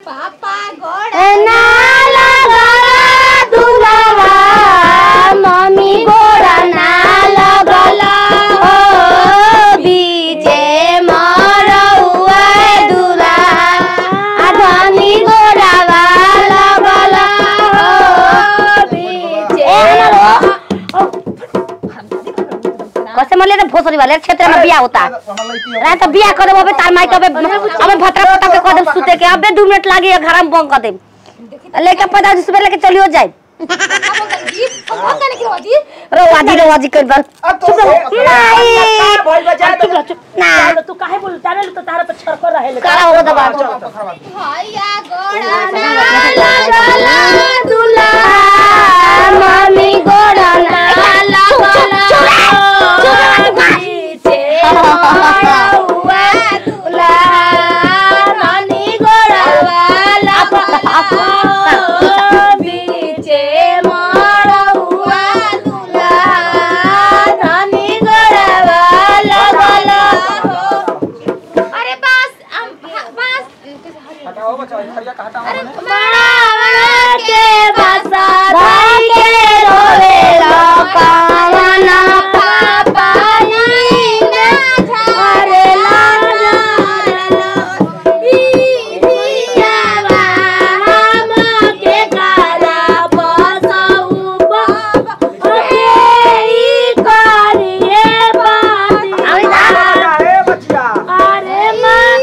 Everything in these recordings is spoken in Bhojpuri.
पापा गोड़ नाला गला दुलावा मम्मी गोड़ा नाला गला हो बीजे मरौआ दुला आधनी गोड़ा वाला गला हो बीजे कैसे मले रे भोसरी वाले क्षेत्र में बिया होता रा तो बिया करे अबे तार माई कबे अबे भटरा पटा के कदम सुते के अबे 2 मिनट लागी घर में बंक कर दे लेके पता जिस पे लेके चलियो जाए रो वाजी रो वाजी कर बार चुप रहो नहीं बोल बजा चुप रहो चुप ना तू काहे बोल जाने तो तारा पे छरकर रहे ले करा हो दबा भैया गोड़ा नाला गला दुला मम्मी गोड़ा नाला गला बीचे मरौआ दुला नानी गोड़ा वाला बीचे मरौआ दुला नानी गोड़ा वाला गला अरे बस हम बस हटाओ बच्चा हरिया का हटाओ अरे बड़ा के बसा भाई के रोवे कावना पापा नहीं ना झरे लाना ई दियावा हम के काला बसाऊ बाबा ई करिए बात ए बच्चा अरे माँ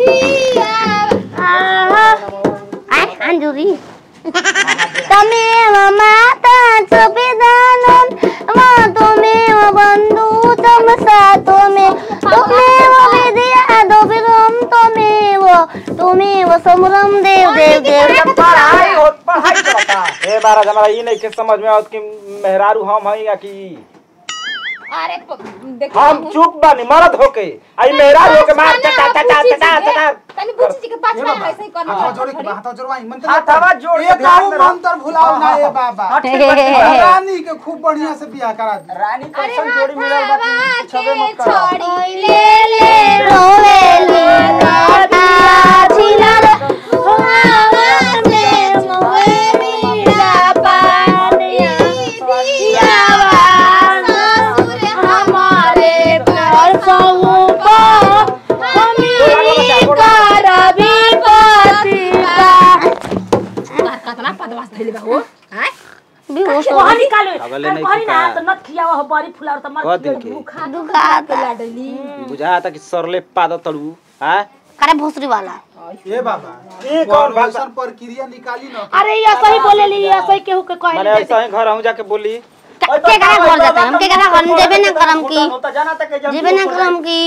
आय अंजुरी तमेव माता च पिदानं मातुमेव बन्धु तं सातुमे तुमेव विद्या दोबिरं त्वमेव तुमेव समरं देव देव देव पढ़ाई हो पढ़ाई चलता ए महाराज हमारा ई नहीं के समझ में आवत कि मेहरारू हम हई या कि अरे प- देखो हम चुप बानी मरद होके आई मेहरारू होके मार चटा चटा चटा चटा तनी बुच्ची जी के पास में ऐसे ही करना हाथ जोड़े के हाथ जोड़वाई मंत्र हाथ हवा जोड़ के एक ध्यान आऊ में रख। मंत्र भुलाओ ना ए बाबा हाँ, ठीक बा, ठीक बा। रानी के खूब बढ़िया से बियाह करा दी रानी अरे कैसन जोड़ी मिलल बा कि छबे के मत करो छोड़ी ले ले रोवेली काटा छिलल हवा में मोवेली पानिया दियावा ससुर हमारे पर सौंपा हमी करबी पतिका कतना पदवास धइले बा हो हैं बेहोश हो वहां निकालो अगले नहीं कहनी ना फुका। तो नत खियावा हो बड़ी फुलार तो कह मर दिन के भूखा दुखाता लाडली बुझाता कि सरले पाद तड़ू हाँ करे भोसरी वाला ए बाबा ए कौन भाषा ऐसन प्रक्रिया निकाली ना अरे ये सही बोले ली ये सही केहू के मैंने कहली ऐसा ही घर हूँ जाके बोली के करा घर जाता हम के करा घर जेबे ना करम की होता जाना तक के जेबे ना करम की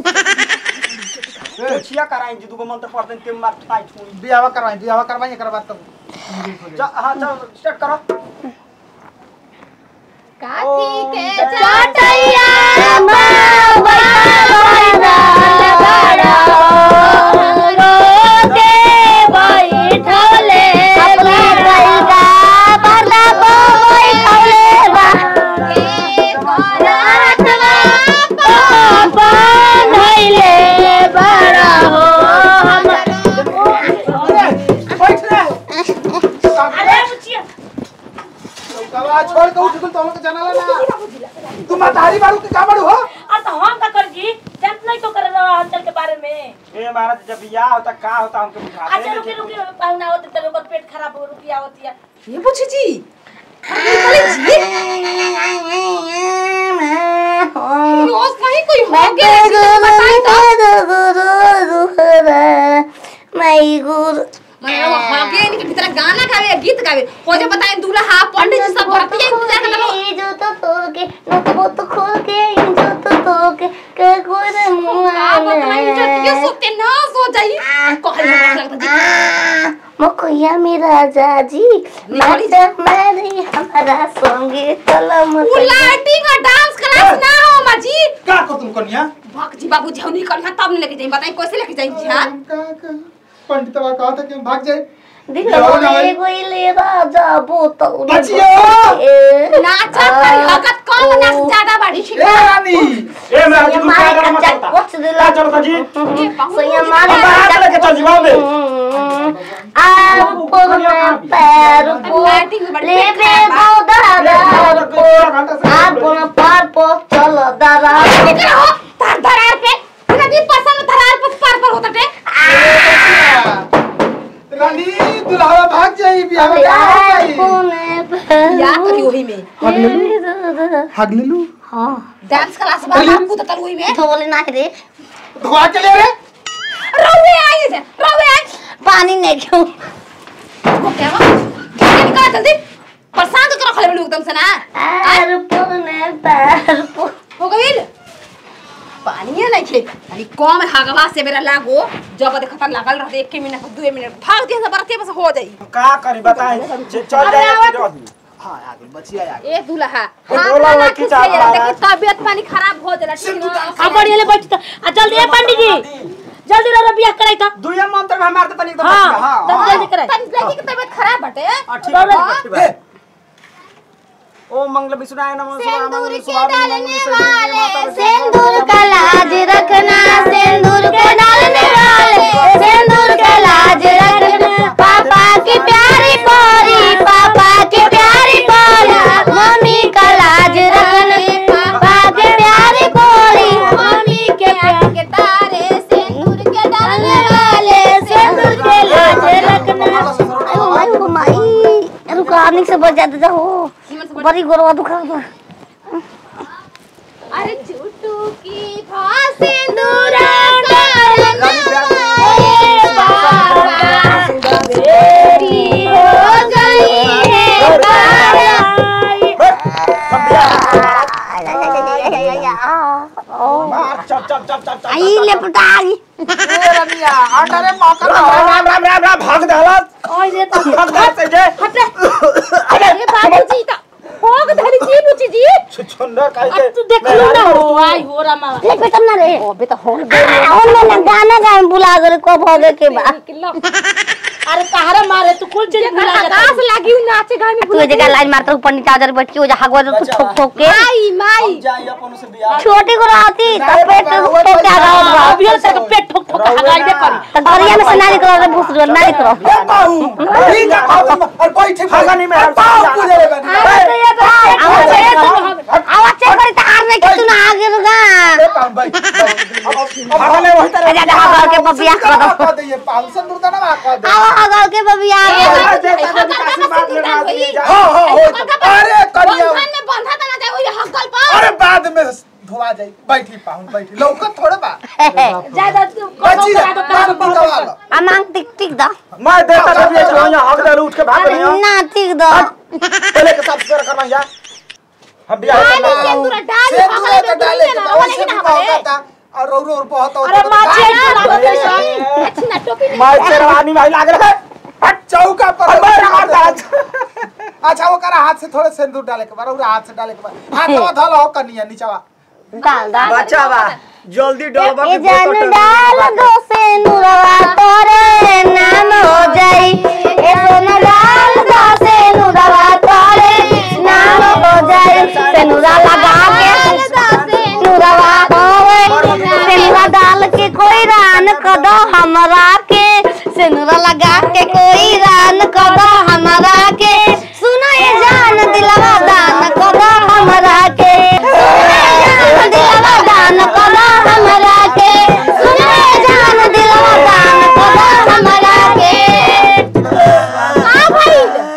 छिया कराई जी दुगो मंत्र पढ़ते के मार ठाई छुई बियाह करवाई बियाह करवाई एकरा बाद तब जा हां चल स्टार्ट करो काठी के चटैया बाबा बड़ा रोके बैठले अपने गईगा पर्दा को बैठले बा रातवा पापा धैले बड़ा हो हमर बैठ रे अरे बुचिया कवा छोड़ के उठ तो हमके जाना ना तू मतारी बाड़ू के का बाड़ू हो अरे तो हम का कर जी जानत नहीं तो कर रहा अंचल के बारे में ए महाराज जब बियाह होता का होता हमके बुझा अच्छा रुकी रुकी पाहुना होते तब ओकर पेट खराब हो रुकिया होती है ये पूछी जी रोज नहीं कोई हो गया इसको बताई तो माई गुरु मैंने वो हो गया इनके भीतर गाना गावे गीत गावे हो जो बताएं दूल्हा पंडित जी सब भरती है इंतजार कर लो जो तो तोड़ के नोटबुक तो खोल के जो तो तोड़ के के गोरे का बताएं जो ये मुंह सोते ना सो जाई कहल लगता जी मकोया मेरा जाजी माता मारी हमारा संगे कलम वो लाइटिंग और डांस क्लास ना हो माँ जी का को तुम कन्या भक जी बाबू झौनी करिया तब नहीं लेके जाई बताएं कैसे लेके जाई जी हां का का पंडित बा कहा था कि हम भाग जाए दिखले गोइले राजा बोतल बचियो! नाचा करी हगत कौन नाच ज्यादा बड़ी छी ए रानी ए महाराज तू क्या कर मत होता वॉच दिला चलो जी ए बाबू सैया हम मारे बाहर लेके चल जीवा में आपन में पैर को लेबे गोदर को आपन पार को चल दरा तार धरार पे बिना भी पसंद धरार पे पार पर होता टे रानी दुल्हा भाग जाई बियाह में क्या हो जाई आपन में पैर या करी वही में भाग ले लू हां डांस क्लास में बापू तो वही में थोले ना रे धुआ के ले रे रोवे आई से रोवे आई पानी नहीं क्यों वो क्या हुआ क्या निकला जल्दी परेशान तो करो खले एकदम से ना आपन में पैर को हो गई पानी है नहीं खे यानी कम हगवा से मेरा लागो जब देखता लागल रहते एक मिनट दो मिनट भाग दिया बरते बस हो जाई का करी बताई जे चल अरे जाए आवत- फिर रही। हां आ गई बचिया आ गई ए दूल्हा ए, हाथ बोला ना हुआ ना कि खींच चाप ले रहा देखी तबियत पानी खराब हो जाला ठीक ना आ बढ़िया ले बैठ आ जल्दी ए पंडित जी जल्दी रो बियाह कराई त दुइया मंत्र में मार देता एकदम हां हां जल्दी जल्दी कराई तन लड़की की तबियत खराब बटे हां, ठीक है, ठीक है ओ मंगल विष्णुनाय नमः शिवाय मंगल शिवाय मंगल सिंदूर का लाज रखना सिंदूर के डालने वाले सिंदूर का लाज रखना पापा की प्यारी पोरी पापा की प्यारी पोरी मम्मी का लाज रखना पापा की प्यारी पोरी मम्मी के प्यार के तारे सिंदूर के डालने वाले सिंदूर के लाज रखना अरे माई रुका निक से बच जाते जाओ बड़ी गोरवा दुखा अरे झूठू की भास सिंदूर हो गई है मार चप चप चप चप चप आई ले पटाई ए रमिया आटा रे मौका राम राम राम राम राम भाग दे हालत ओए रे त भाग दे से जे अरे बाबूजी ता होग धरी जी बुची जी छुछुंडा काहे के तू देख लो ना हो आई हो रमा ले बेटा ना रे अबे तो हो हमने ना गाना गाए बुला कर को भगे के बा अरे कहारा मारे तू कुल चीज भुला जाता आकाश लागी नाचे गाय में तू जगह लाइन मारता पंडित आदर बैठ के जा हगवा तू ठोक ठोक के माई माई जाई अपन से बियाह छोटी को रहती तब पेट ठोक के आ रहा होगा अभी तेरे को पेट ठोक ठोक हगाइबे करी तो गरिया में से ना निकलो रे भूस रो ना निकलो ए पाऊ ठीक है और बैठ भागा नहीं मैं पाऊ पूजे रे बनी आवाज आवाज चेक करी तो हार नहीं कि तू ना आगे रुका ए पाऊ बैठ भागले वही तरह जा जा हगल के बबिया कर दो कर दे ये पाऊ से दूर ना कर दे आवा हगल के बबिया आज देखा जब आशीर्वाद लेना दिए जा हां हां हो अरे करिया बंधन में बंधा तना जाए वही हक्कल पर अरे बाद में धोआ जाई बैठी पाऊ बैठी लौकत थोड़े बा ज्यादा तू बची करा दो पान बिकवा लो आ मांग टिक टिक दा मैं देता जब ये जो यहाँ हक दे उठ के भाग रही हूं ना टिक दा पहले के साथ शेयर करना जा हम बियाह करना सिंदूर डाल से हगल दूर में के डाले डाले के ना ओए वाला से ही ना बहुत हवे आता और रो रो बहुत अरे माँ चेक करा दो अच्छी ना टोपी मैं शेरवानी भाई लाग रहा है हट चौका पर और मैं मारता आज अच्छा वो करा हाथ से थोड़े सिंदूर डाले के बाद और हाथ से डाले के बाद हाथ में धल हो कनिया नीचवा डाल दा बच्चा बा जल्दी डलबा ए जान डाल दो से नुरवा तोरे नाम हो जाई ए सोना डाल दो से नुरवा तोरे नाम हो जाई से नुरा लगा के नुरवा होवे से नुरा डाल के कोई रान कदो हमरा के से नुरा लगा के कोई रान कदो हमरा के सुनो ये जान दिलवा दान कदो हमरा के सुनो ये जान दिलवा दान कदो हमरा के सुनो ये जान दिलवा दान कदो हमरा के हां भाई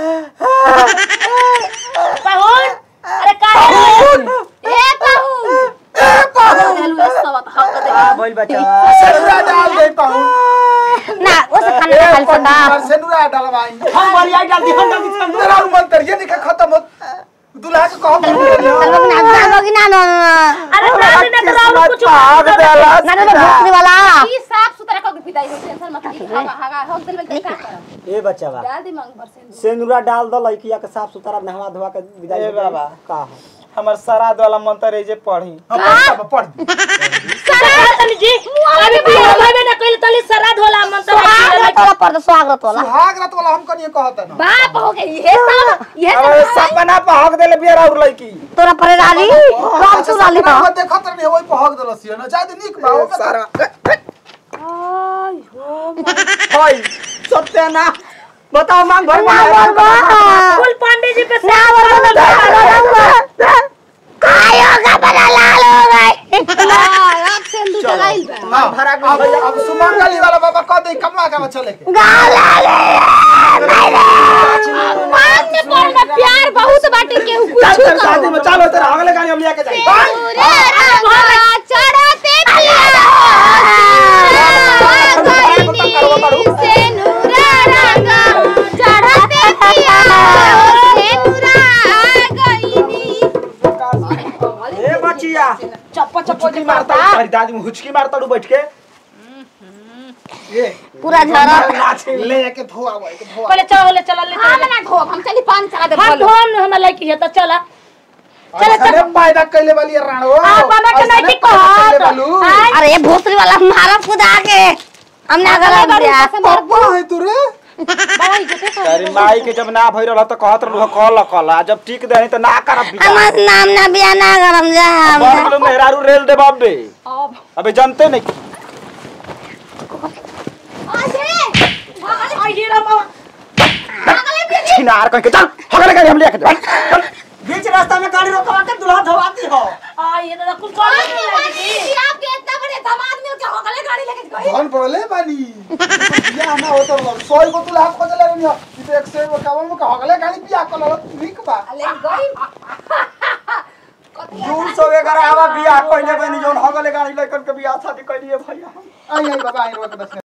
पाहुन अरे काहे ए पाहू ए पाऊ चलू सब हक दे बोल बच्चा सिंदूर डाल दे पाऊ ना वो से खाने का खाली सका सिंदूर डालवाई हम बलिया डाल दी हम जल्दी से तेरा मंत्र ये निका खत्म हो दुल्हा के कहो चलो ना ना ना ना अरे दादी ने कराओ कुछ भाग दे ना ना भूखने वाला ई साफ सुथरा कर विदाई हो टेंशन मत ली हगा हगा हक दिल में क्या करब ए बच्चा बा डाल दी मांग पर सिंदूर सेंदूरा डाल दो लड़किया के साफ सुथरा नहवा धोवा के विदाई ए बाबा। का है हमर श्राद्ध वाला मंत्र है जे पढ़ी पढ़ पढ़ तनी जी अभी भी भाई ना कइल तली श्राद्ध होला मन तो स्वागत वाला पर स्वागत वाला सुहाग रात वाला हम कनिए कहत ना बाप हो गई ये सब ये अरे सब सपना पे हक देले बिया और लड़की तोरा पर डाली कौन छु डाली सपना तो में देखत रही वही पहक देलस ये ना जादे निक बा हो सारा हाय सत्य ना बताओ मांग भर ना बोलबो कुल पांडे जी पे ना बोलबो तो काय होगा बड़ा लाल हो गए अब सिंदूर लगाइल बा मांग भरा के अब अब सुमंगली वाला बाबा कह दे कमा के चले के गाल लाल मान में पड़ना प्यार बहुत बाटे केहू चल कुछ तेरे शादी में चलो तेरे अगले गाड़ी हम लेके जाएंगे चढ़ते ए बचिया चप्पा चप्पा हुचकी मारता हूँ तारी दादी में हुचकी मारता हूँ बैठ के ये पूरा झरा नाचे ले के धोआ हुआ के धोआ पहले चलो ले चलो ले हम ना ढोब हम चली पान चढ़ा दे हाथ बोलो धोम हमरा लड़की है तो चला चले चले पैदा कैले वाली राणो आ, बाबा के ऐसने नहीं पैदा कहत। कैले वालू आ, अरे ये भोसरी वाला मारा खुदा के हमने अगर दिया पापा है तू रे तारी माई के जब ना भइल रह त कहत रहलु कल कल आ जब टिक देही त ना करब बियाह हमार नाम ना बिया ना करम जा बड़ गेलो मेहरारू रेल दे बाप बे अबे जानते नहीं ये रे मामा छिनार कह के चल अगले गाड़ी हम लेके चल चल बीच रास्ता में गाड़ी रोकवा के दुल्हा धवाती हो आ ये तो कुल कॉल नहीं लगी आपके इतना बड़े दामाद मिल के होगले गाड़ी लेके गई कौन बोले बानी या ना हो तो सोई को तू लाख खोज ले रही इते एक से कावल में कहले गाड़ी पिया कल निक बा ले गई दूर सौ ग्यारह आवा बियाह कइले बनी जोन हगले गाड़ी लेकर के बियाह शादी कइलिए भैया आई आई बाबा आई रोक बस